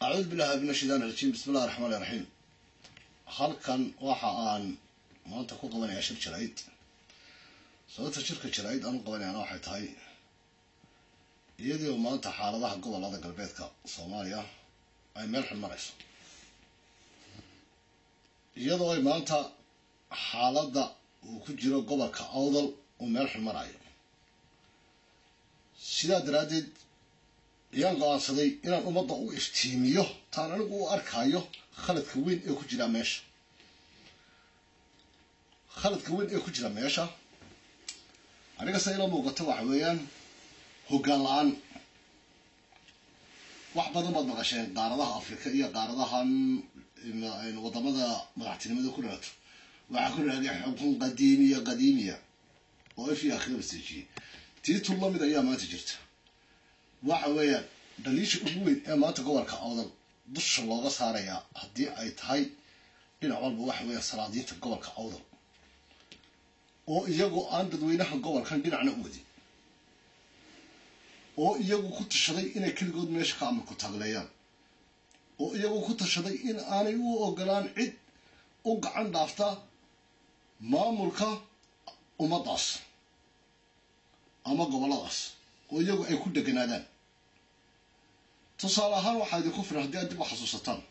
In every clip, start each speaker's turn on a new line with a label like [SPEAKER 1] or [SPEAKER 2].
[SPEAKER 1] acuudu billahi min ashaytaan rajiim bismi illahi raxmaan iraxiim halkan waxa aan maanta ku qabanayaa shir jarayd sababta shirka jarayd aan u qabanayana waxay tahay iyadii maanta xaaladaha gobolada galbeedka soomaaliya ay meel xun marayso iyadoo ay maanta xaaladda uu ku jiro gobolka awdal uu meel xun marayo sidaa daraaddeed ayaan go-aansaday inaan ummadda u iftiimiyo taan anigu u arkayo khaladka weyn ee ku jira meesha khaladka weyn ee ku jira meesha aniga se ila muuqato waxa weeyaan hoggaan la-aan wax badan baad maqasheen qaaradaha afrika iyo qaaradahan wadamada madaxtinimada ku dhalato waxaa ku dhahday xukun qadiimiya qadiimiya oo if iyo akhira baseejiyey tii tun lamid ayaa maanta jirta waxa weeyaan dhaliisha ugu weyn ee maanta gobolka awdal dusha looga saarayaa haddii ay tahay dhinac walba waxa weeya salaadiinta gobolka awdal oo iyagoo aan dadweynaha gobolkan dhinacna u wadin oo iyagu ku tashaday inay keligood meesha ka amarku taagleeyaan oo iyagu ku tashaday in aanay u ogolaan cid u gacan dhaafta maamulka ummaddaas ama gobolladaas oo iyagu ay ku deganaadaan tusaale ahaan waxaa idinku filan haddii aad dib u xasuusataan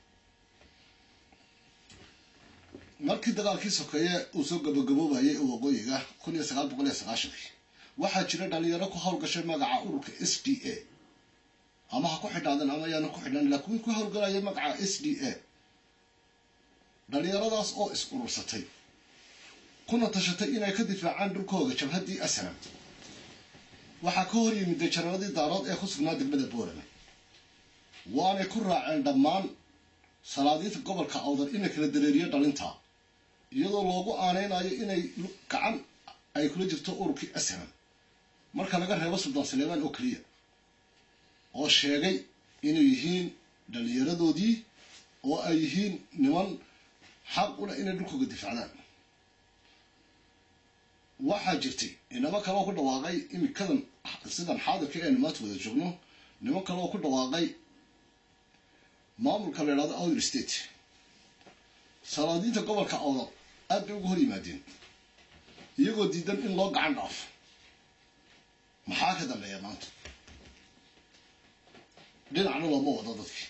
[SPEAKER 1] markii dagaalkii sokeeye uu soo gabagaboobayay ee waqooyiga kun iyo sagaal boqol iyo sagaashankii waxaa jira dhalinyaro ku howlgashay magaca ururka s d a ama ha ku xidhaadan ama ayaana ku xidhan laakiin ku howlgalaya magaca s d a dhalinyaradaas oo is urursatay kuna tashatay inay ka difaacaan dhulkooga jabhaddii asnam waxaa ka hor yimiday janaradii daarood ee ku sugnaa degmada boorame waanay ku raaceen dhammaan salaadiinta gobolka awdal inay kala dareeriyo dhalinta iyadoo loogu aaneynayo inay gacan ay kula jirto ururkii asnam marka laga reebo suldaan saleemaan oo keliya oo sheegay inay yihiin dhalinyaradoodii oo ay yihiin niman xaq una inay dhulkooga difaacdaan waxaa jirtay inamo kaleoo ku dhawaaqay imikadan sidan xaadirka eenu maanta wada joogno niman kale oo ku dhawaaqay maamulka la idhahdo outer state salaadiinta gobolka awdal aad bay uga hor yimaadeen iyagoo diidan in loo gacan dhaafo maxaa ka dambeeya maanta dhinacna looma wado dadkii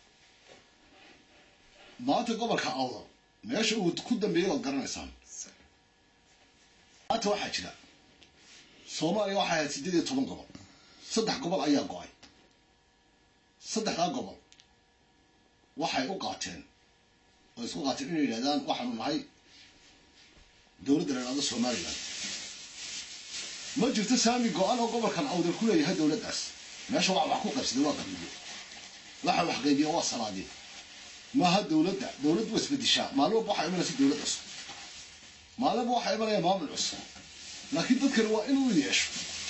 [SPEAKER 1] maanta gobolka awdal meesha uu ku dambeeyay waad garanaysaan maanta waxaa jira soomaaliya waxay ahayd siddeed iyo toban gobol saddex gobol ayaa go-ay saddexdaa gobol waxay u qaateen oo isku qaateen inay yidhahdaan waxaanu nahay dowladda la idhahdo somalilan ma jirto saami go-an oo gobolkan awdal ku leeyahay dowladdaas meesha wax wax ku qaybsaday waa qabiiyo waxa wax qaybiya waa salaadiin maaha dowladda dowladdu waa isbedishaa maalin walba waxaa imanaysa dowlad cusub maalinba waxaa imanaya maamul cusub laakiin dadkani waa inuu yeesho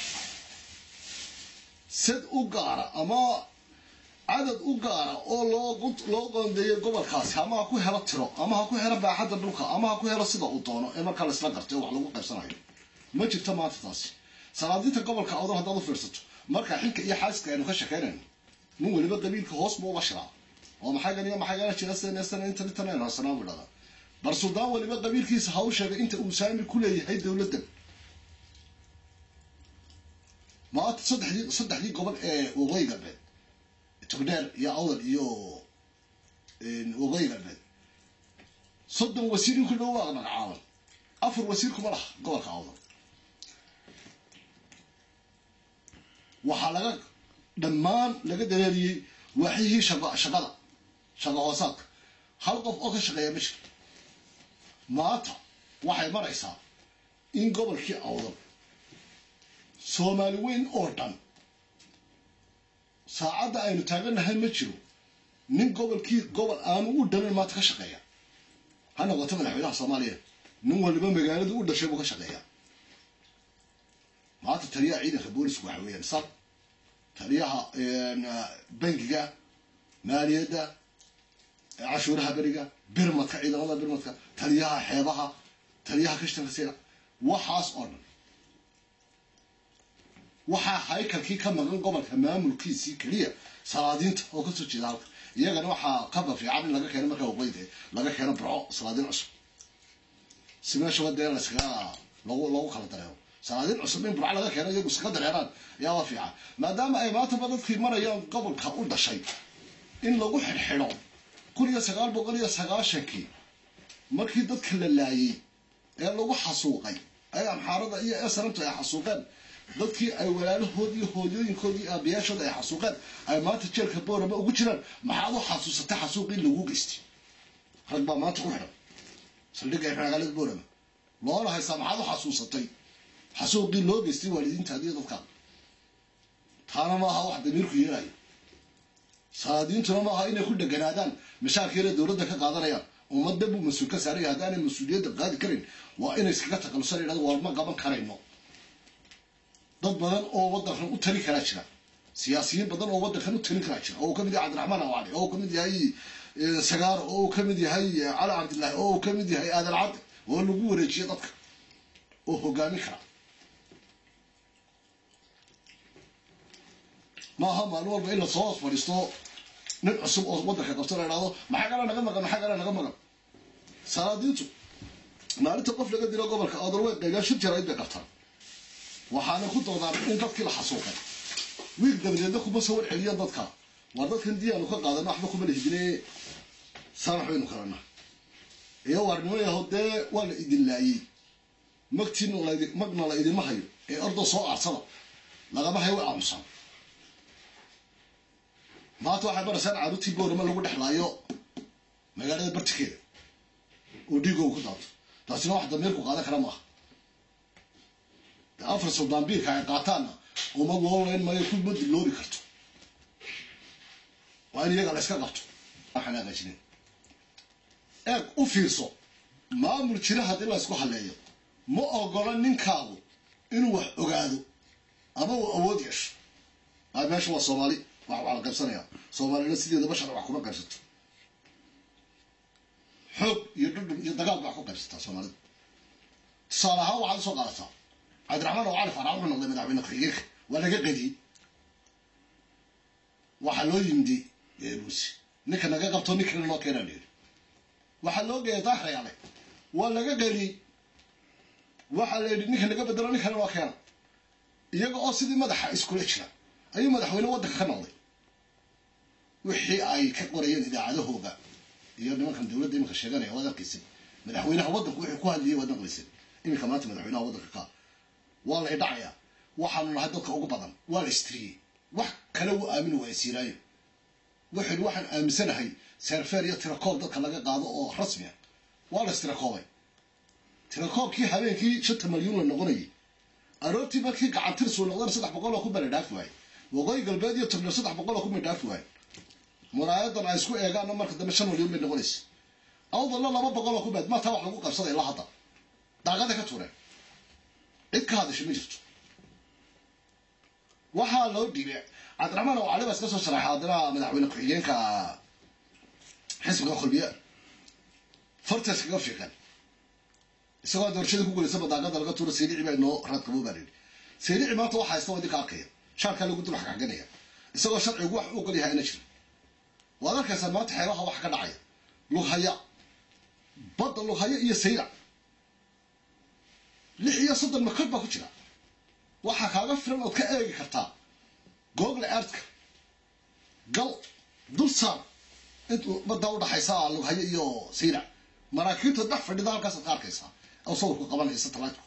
[SPEAKER 1] sad u gaara ama cadad u gaara oo loo loo qoondeeyo gobolkaasi ama ha ku helo tiro ama ha ku helo baaxadda dhulka ama ha ku helo sida uu doono ee markaa la isla gartay oo wax lagu qaybsanayo ma jirto maanta taasi salaadiinta gobolka awdal haddaad u fiirsato markaa xilka iyo xaaska aynu ka shekeynayno nin weliba qabiilka hoos buu uga shiraa oo maxay ganiyo maxay gana jira sn intan intan aynu hasanaa buu dhahdaa bar suldaan weliba qabiilkiisa ha u sheegay inta uu saami ku leeyahay dowladdan maanta saddexdii saddexdii gobol ee waqooyi galbeed togdheer iyo awdal iyo waqooyi galbeed soddon wasiir in ku dhow waa magacaaban afar wasiir kuma laha gobolka awdal waxaa laga dhammaan laga dareeriyey waaxyihii shaqa shaqada shaqa hoosaadka hal qof oo ka shaqeeya ma jiro maanta waxay maraysaa in gobolkii awdal soomaali weyn oo dhan saacadda aynu taagannahay ma jiro nin gobolkii gobol aanu u dhanan maanta ka shaqeeya ha noqoto madaxweynaha soomaaliya nin waliba magaaladu u dhashay buu ka shaqeeyaa maanta taliyaha ciidanka boolisku waxa weeyaan sal taliyaha bangiga maaliyadda cashuuraha beriga birmadka ciidamada birmadka taliyaha xeebaha taliyaha kashtanka sira waxaas oo dhan waxaa haykalkii ka maqan gobolka maamulkiisii keliya salaadiinta oo kasoo jeeda halka iyagana waxaa kaba fiican in laga keeno markaa waqooyinka laga keeno burco salaadiin cusub si meeshaba dee layskaga lagu lagu kala dareero salaadiin cusub in burco laga keeno iyagu iskaga dareeraan ayaa waa fiican maadaama ay maantaba dadkii marayaan gobolka u dhashay in lagu xidhxidho kun iyo sagaal boqol iyo sagaashankii markii dadka la laayay ee lagu xasuuqay ay amxaarada iyo esanamtu ay xasuuqeen dadkii ay walaalahood iyo hooyooyinkood iyo aabayaashooda ay xasuuqeen ay maanta jeelka boorama ugu jiraan maxaad u xasuusatay xasuuqii lagu geystay rag baa maanta ku xidhan saldhigga ee magaalada boorama loona haystaa maxaad u xasuusatay xasuuqii loo geystay waalidiintaadi iyo dadkaa taana maaha wax damiirku yeelayo salaadiintuna maaha inay ku dheganaadaan mashaarkiina dowladda ka qaadanayaan ummadda buu mas-uul ka saaraya haddaanay mas-uuliyadda qaadi karin waa inay iskaga taqalusan yidhahdo waa ma qaban karayno dad badan oo waddankan u tali karaa jira siyaasiyiin badan oo waddankan u talin karaa jira oo uu ka mid yahay cabdiraxmaan awaali oo uu ka mid yahay sagaaro oo uu ka mid yahay cali cabdillaahi oo uu ka mid yahay aadan cabdi oo lagu wareejiyo dadka oo hogaamin kara maaha maalin walba in lasoo hoos fadhiisto nin cusub oo waddanka qabto la idhahdo maxaa kala naga maqan maxaa kala naga maqan salaadiintu maalinta qof laga dilo gobolka odol way qaybiyaan shir jaraa'id bay qabtaan waxaana ku doodaan in dadkii la xasuuqay wiil dabadeedna kuma soo warceliyaan dadka waa dadkan diyaanu ka qaadana waxba kuma lihidine saamax baynu kalana iyo waarnimo yaho dee waa la idin laayey magtiin magna la idinma hayo ee ordo soo aarsada lagama hayo way aamusaan maanta waxay baraysaan caruurtii boorama lagu dhexlaayo magaalada bartikeeda oo dhiigow ku daato taasina wax damiirku qaadan kara maaha afar suldaanbiirka ay qaataanna ummad loo leyn maayo kuma dilloobi karto waa in iyaga la yska qabto waxaan hagaajinin eeg u fiirso maamul jira haddii la ysku halleeyo ma ogola ninkaagu inuu wax ogaado ama uu awood yeesho a meesha waa soomaali wax waa la qaybsanaya soomaalina sideeda bashar wax kuma qaybsato xoog iyo dhudhun iyo dagaal wax ku qaybsataa soomaalida tusaale ahaan waxaad usoo qaadataa cabdiraxmaan oo cali faarax wuxuu noqday madaxweyne ku-xigeenka waa laga qadiyey waxaa loo yimidi buusi ninka naga qabto nin kale noo keenaa layidhi waxaa loo geeyay daahrayaale waa laga qadiyey waxaa la yidhi ninka naga bedelo nin kale noo keena iyaga oo sidii madaxa iskula jira ayuu madaxweyne waddanka ka noqday wixii ay ka qorayeen idaacadahooga iyo nimankan dowladda iminka sheeganaya waad arkaysid madaxweynaha waddanku wixii ku hadliyay waad maqlaysid iminka maanta madaxweynaha waddanka ka waa la idhacayaa waxaanu nahay dadka ugu badan waa la istiriyey wax kale uu aamini waaya siiraayo wuxuu yidhi waxaan aaminsanahay seerfeer iyo tirakoob dadka laga qaado oo rasmi ah waa la istirakoobay tirakoobkii habeenkii shanta malyuun la noqonayay aroortii markii gacantirsuu noqdana saddex boqol oo kun baa la dhaafi waayey waqooyi galbeed iyo togdheer saddex boqol oo kun bay dhaafi waayeen muraayadan ay isku eegaanna marka dambe shan malyuun bay noqonaysa awdalna laba boqol oo kun baad maataa wax lagu qabsaday ilaa hadda daaqada ka tuureen cid ka hadasha ma jirto waxaa loo dhiibay cabdiraxmaan oo cali baa iska soo sharaxay haddana madaxweyne ku-xigeenka xisbiga kulmiye fartaas kaga fiiqan isagoo doorashadii ku gulaysa badaaqada laga tuuro saylici baa inoo raad qabo baa layidhi saylici maanta waxa haysta waa idinka arkaya shaarkaa lagu dul xagxaganaya isagoo sharcigu wax u ogol yahay ana jira waad arkaysaa maanta xeebaha wax ka dhacaya lughaya badda lughaya iyo saylac lix iyo soddon makod baa ku jira waxaa kaaga filan ood ka eegi kartaa google earthka gal dul saar intuu baddaa udhaxaysa lughayo iyo saylac maraakiibta dhex fadhida halkaasaad ka arkaysaa oo sawirku qabanaya satellitku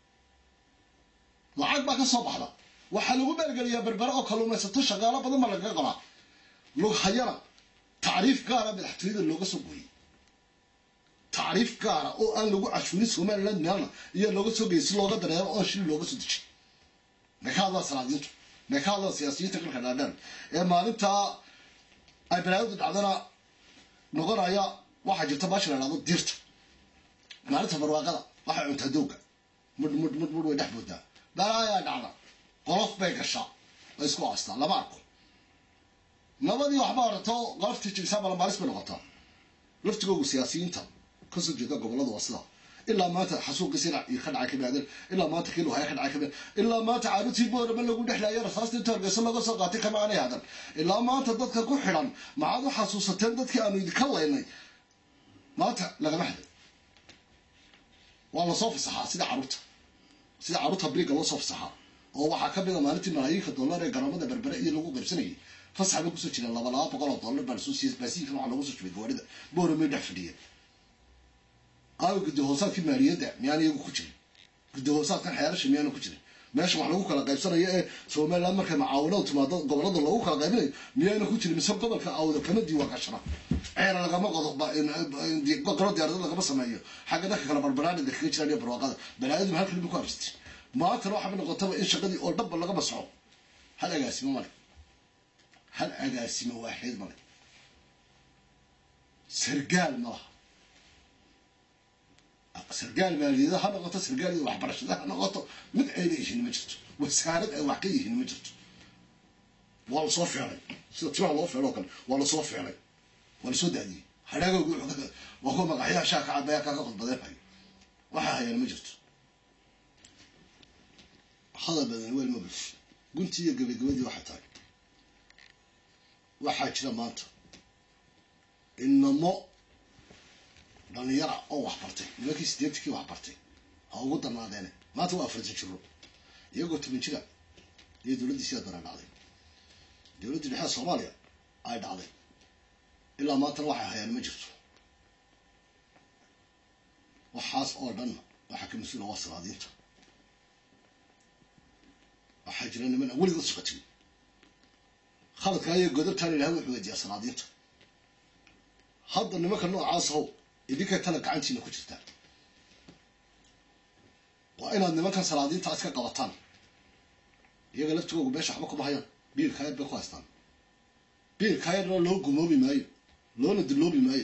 [SPEAKER 1] lacag baa ka soo baxda waxaa lagu maalgeliyaa berbere oo kalluumaysato shaqaalo badan baa lagaga qabaa lughayana tacriif gaara madaxtooyada looga soo gooyey tacriif gaara oo aan lagu cashuurin somaliland meelna iyo looga soo geeyay si looga dareero oo shil looga soo dejiyay may ka hadlaan salaadiintu may ka hadlaan siyaasiyiinta kalka dhaadhaan ee maalintaa ay balaayadu dhacdana noqonaya waxaa jirta baasha la dhahdo diirta maalinta barwaaqada waxay cuntaa dooga mudh mudh mudh mudh way dhex boodaa balaayaa dhacda qolof bay gashaa way isku aastaa lama arko nabadii waxba orato qoloftii jibisaa balamaalis bay noqotaa laftigoogu siyaasiyiinta kasoo jeeda gobollada waa sida ilaa maanta xasuuqii sinac iyo ka dhacay kabaadan ilaa maanta kii luhaya ka dhacay kabaadan ilaa maanta caarutii boorama lagu dhexlaaya rasaastii inta hargeysa laga soo qaatay kama aanay hadan ilaa maanta dadka ku xidhan maxaad u xasuusateen dadkii aanu idinka laynay maanta lagama hadan waa lasoo fasaxaa sida caruurta sida caruurta briga loo soo fasaxaa oo waxaa ka mida maalintii malaayiinka dollar ee garoomada berbere iyo lagu qaybsanayay fasax bay kusoo jireen laba laba boqol oo dollar baa lasoo siiyey baasiinkan waxaa loogu soo shubay gawaarida booramay dhex fadhiyeen aawi guddi hoosaadkii maaliyadda miyaan iyagu ku jirin guddi hoosaadkan xeerasha miyaana ku jirin meesha wax lagu kala qaybsanayo ee somaliland markay macaawinadu timaado gobolada loogu kala qaybinayo miyaana ku jirin mise gobolka awda kama diiwaan gashana ceera lagama qodo qaro diyaarado lagama sameeyo xagga dadka kala barbaraanida kaga jiraan iyo barwaaqada balaayadu halkan bay ku aristay maantana waxaa noqotaba in shaqadii oo dhanba laga masxo hal agaasimo male hal agaasimo waaxid male sargaal ma laha sargaal maaliyada ha noqoto sargaal iyo waxbarashada ha noqoto mid ayna yihiin ma jirto wasaarad ay wax ka yihiin ma jirto waa lasoo feelay sida timaha loo feelo o kale waa lasoo feelay waa lasoo daadiyey hadhaagoogu waa kuwa magaxyaha shaa ka cadaya kaga qodbadeen hayo waxaa hayaan ma jirto hadal badan weel ma bulsho guntii iyo gabagabadii waxay tahay waxaa jira maanta inamo dhalinyara oo waxbartay nimankii sideetankii waxbartay ha ugu darnaadeene maanta waa afartan jiro iyagoo toban jira iyo dowladdii sidaa dara dhacday dowladdii dhexe soomaaliya ay dhacday ilaa maantana waxay hayaan ma jirto waxaas oo dhan waxaa ka mas-uula waa salaadiinta waxaa jira niman aan weligood shaqatin khaladkaa iyo godabtaan ilahay wuxuu weydiiyaa salaadiinta hadda nimanka noocaas how idinkay tala gacantiina ku jirtaan waa inaad nimankan salaadiinta iska qabataan iyaga laftigoogu meesha waxba kuma hayaan biilkaayar bay ku haystaan biilkaayarna loo gumoobi maayo loona duloobi maayo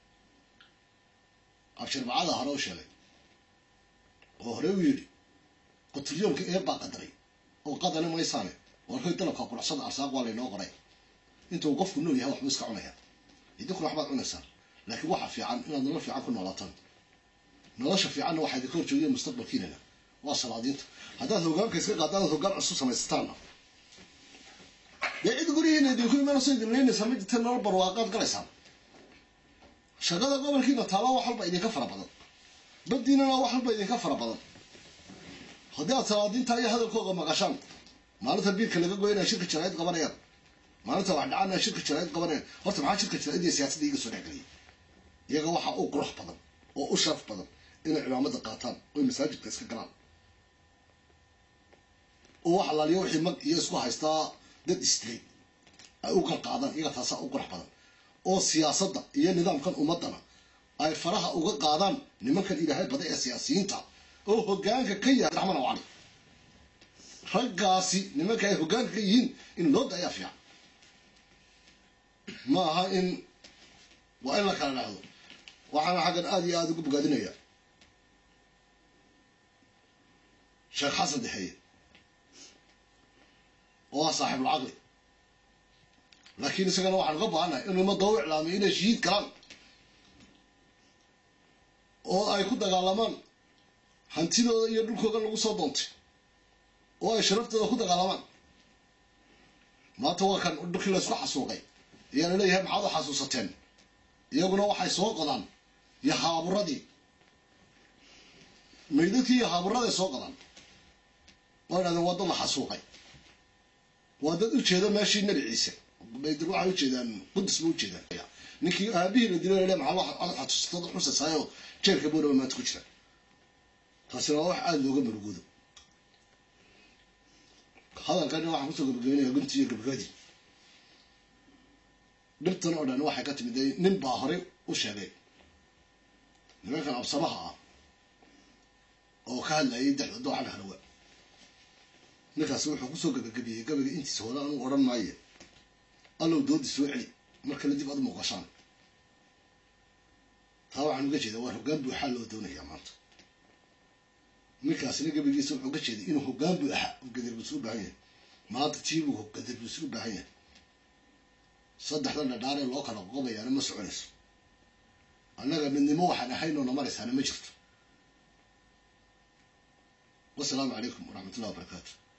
[SPEAKER 1] absharbacada hore u sheegay oo hore u yidhi qotilyoomka ee baa qadaray oo qadani maysaane warkoy dalabka quracsada arsaaq waa laynoo qoray intuu qofku nool yahay waxbuu iska cunayaa idinkuna waxbaad cunaysaan laakiin waxaa fiican inaad nolol fiican ku noolaataan nolosha fiicanna waxaa idinka horjoogiya mustaqbalkiinana waa salaadiinta haddaad hogaanka iska qaadaan ad hogaan cusub samaysataanna dee cid gurihiina idinku imanayso idin leynaysaa ma jirta nolol barwaaqaad galaysaan shaqada gobolkiina taala wax walba idinka fara badan badiinana wax walba idinka fara badan haddii aad salaadiinta iyo hadalkooga maqashaan maalinta biilka laga goynaya shirka jaraa'id qabanayaan maalinta wax dhacanaya shirka jaraa'id qabanayaan horta maxaa shirka jaraa'id iyo siyaasadda iga soo dhexgeliyay iyaga waxaa u qurux badan oo u sharaf badan inay cimaamada qaataan oy masaajidka iska galaan oo wax alaaliyo wixii mag iyo isku haystaa dad istilay ay u qalqaadaan iyaga taasaa u qurux badan oo siyaasadda iyo nidaamkan ummadana ay faraha uga qaadaan nimankan ilaahay badan ee siyaasiyiinta oo hogaanka ka yahay raxman oo cali raggaasi nimanka ay hogaanka ka yihiin in loo dayaa fiican ma aha in waa in la kala dhacdo waxaana xaggan aada iyo aada ugu bogaadinaya sheekh xasan dexeeye oo ah saaxiibulcaqli laakiin isagana waxaan uga baahannahay inuu ummadda u iclaamiyo inay shahiid galaan oo ay ku dagaalamaan hantidooda iyo dhulkooda lagu soo doontay oo ay sharaftooda ku dagaalamaan maanta waa kan dhulkii laysku xasuuqay ayaa laleeyahay maxaad u xasuusateen iyaguna waxay soo qodaan yahaaburadii maydadkii yahaaburaday soo qodaan waa idhahdeen waa dad la xasuuqay waa dad ujeeda meeshii nabi ciise baydir waxay ujeedaan qudus ba ujeedaan ninkii aabihii la dilo lale maxaa ad xasuusatad xusasaayo jeerka boorama maanta ku jira taasina waa wax aada looga marugoodo hadalkana waxaan kusoo gabagabeynaya guntii iyo gabagabadii dhibtan oo dhan waxay ka timid nin baa horey u sheegay nimankan absamaha ah oo ka hadlayay dexda dooxan halawa ninkaasi wuxuu kusoo gabagabiyey gabaga intiisa hore anuu odhan maaye allow doodi soo celi mar kale dib aad muuqashaan taa waxaan uga jeedaa waa hoggaan buuxaa loo doonayaa maanta ninkaasina gabagiisa wuxuu uga jeeday inuu hoggaan buu ahaa oo gadarbuusi u baahan yahay maanta tiibuu gadarbuusi u baahan yahay saddexda dhadhaaree loo kala qoqobayaana ma soconayso annaga midnimo waxaan ahaynoo na maraysaana ma jirto wasalaamu calaykum waraxmat ullahi wabarakaatu